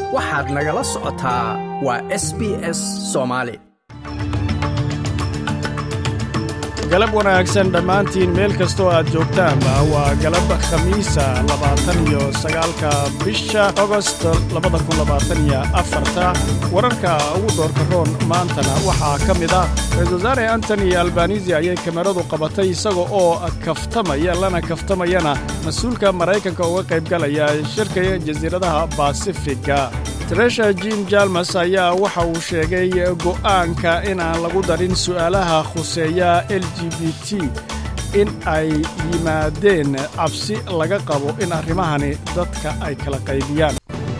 waxaad nagala socotaa waa s b s soomaali galab wanaagsan dhammaantiin meel kastoo aad joogtaanba waa galab khamiisa labaatan iyo sagaalka bisha agost labada kun labaatan iyo afarta wararka ugu doorka roon maantana waxaa ka mid ah ra-isul wasaare antony albanisi ayay kameradu qabatay isaga oo kaftamaya lana kaftamayana mas-uulka maraykanka uga qaybgalaya shirka jasiiradaha basifiga tresha jim jalmas ayaa waxa uu sheegay go'aanka in aan lagu darin su'aalaha khuseeya l g b t in ay yimaadeen cabsi laga qabo in arrimahani dadka ay kala qaybiyaan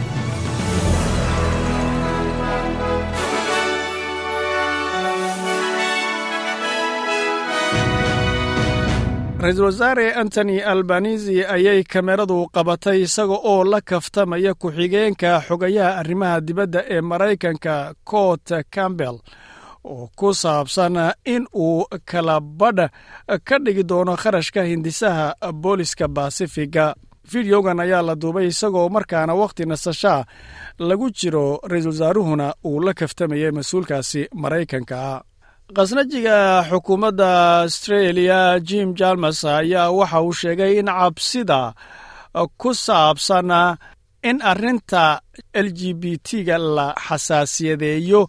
ra-iisul wasaare antony albanisi ayay kameradu qabatay isaga oo la kaftamaya ku-xigeenka xogayaha arrimaha dibadda ee maraykanka cort campbell oo ku saabsan in uu kala badh ka dhigi doono kharashka hindisaha booliska basifiga fideogan ayaa la duubay isagoo markaana wakhti nasashaa lagu jiro ra-iisul wasaaruhuna uu la kaftamayay mas-uulkaasi maraykanka khasnajiga xukuumadda astreeliya jim jalmas ayaa waxa uu sheegay in cabsida ku saabsan in arrinta l g b t-ga la xasaasiyadeeyo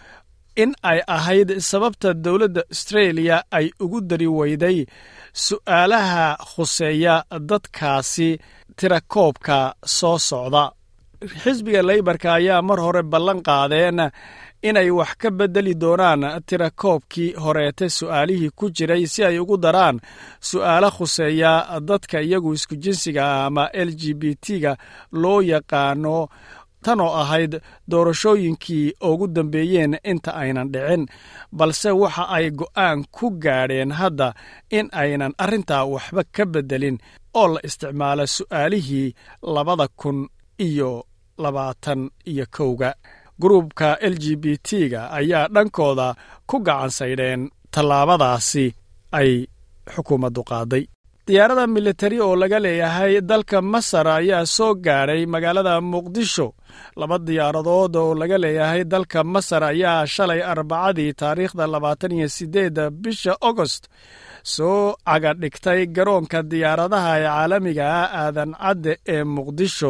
in ay ahayd sababta dowladda astreeliya ay ugu dari weyday su'aalaha khuseeya dadkaasi tirakoobka soo socda xisbiga leybarka ayaa mar hore ballan qaadeen inay wax ka beddeli doonaan tirakoobkii horeete su'aalihii ku jiray si ay ugu daraan su'aalo khuseeya dadka iyagu isku jinsiga ah ama l g b t-ga loo yaqaano tanoo ahayd doorashooyinkii ugu dambeeyeen inta aynan dhicin balse waxa ay go'aan ku gaadheen hadda in aynan arrintaa waxba ka beddelin oo la isticmaalo su'aalihii labada kun iyo labaatan iyo kowga gruubka l g b t-ga ayaa dhankooda ku gacan saydheen tallaabadaasi ay xukuumaddu qaaday diyaarada militari oo laga leeyahay dalka masar ayaa soo gaadhay magaalada muqdisho laba diyaaradood oo laga leeyahay dalka masar ayaa shalay arbacadii taariikhda labaatan iyo siddeedda bisha agost soo caga dhigtay garoonka diyaaradaha ee caalamiga ah aadan cadde ee muqdisho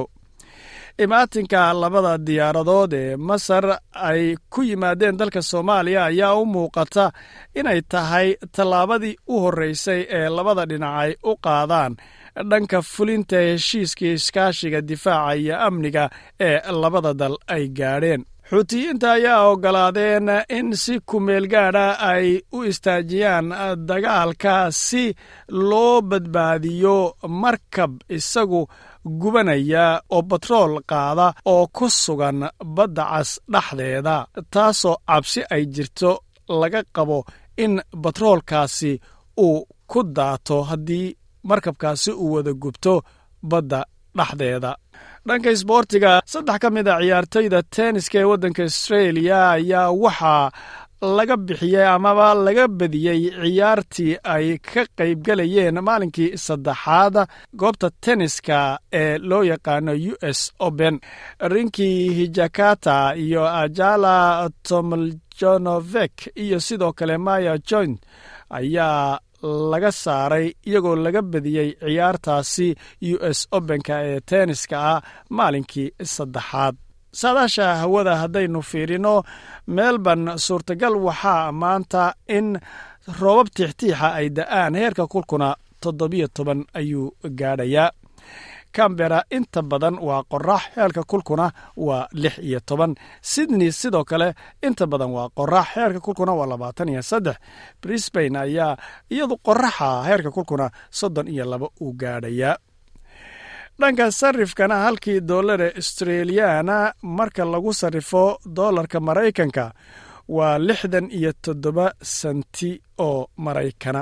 imaatinka labada diyaaradood ee masar ay ku yimaadeen dalka soomaaliya ayaa u muuqata inay tahay tallaabadii u horreysay ee labada dhinac ay u qaadaan dhanka fulinta heshiiskii iskaashiga difaaca iyo amniga ee labada dal ay gaadheen xuutiyiinta ayaa oggolaadeen in si kumeel gaadha ay u istaajiyaan dagaalka si loo badbaadiyo markab isagu gubanaya oo batrool qaada oo ku sugan badda cas dhexdeeda taasoo cabsi ay jirto laga qabo in batroolkaasi uu ku daato haddii markabkaasi uu wada gubto badda dhexdeeda dhanka isboortiga saddex ka mid a ciyaartoyda tenniska ee waddanka astreeliya ayaa waxaa laga bixiyey amaba laga badiyey ciyaartii ay ka qaybgalayeen maalinkii saddexaad goobta tenniska ee loo yaqaano u s open rinkii hijakata iyo ajala tomljonovek iyo sidoo kale maya joint ayaa laga saaray iyagoo laga badiyey ciyaartaasi u s openka ee tenniska ah maalinkii saddexaad saadaasha hawada haddaynu fiirino melbourne suurtagal waxaa maanta in roobab tiixtiixa ay da'aan heerka kulkuna toddobiyo toban ayuu gaadhayaa cambera inta badan waa qorax heerka kulkuna waa lix iyo toban sydney sidoo kale inta badan waa qorax heerka kulkuna waa labaatan iyo saddex brisbane ayaa iyadu qoraxa heerka kulkuna soddon iyo laba uu gaadhayaa dhanka sarifkana halkii doolare australiyaana marka lagu sarrifo doolarka maraykanka waa lixdan iyo toddoba senti oo maraykana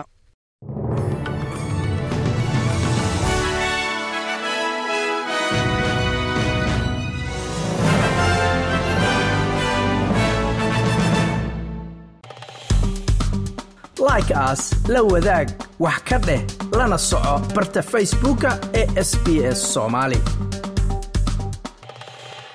like aas la wadaag wax ka dheh lana soco barta facebooka ee sb s soomaali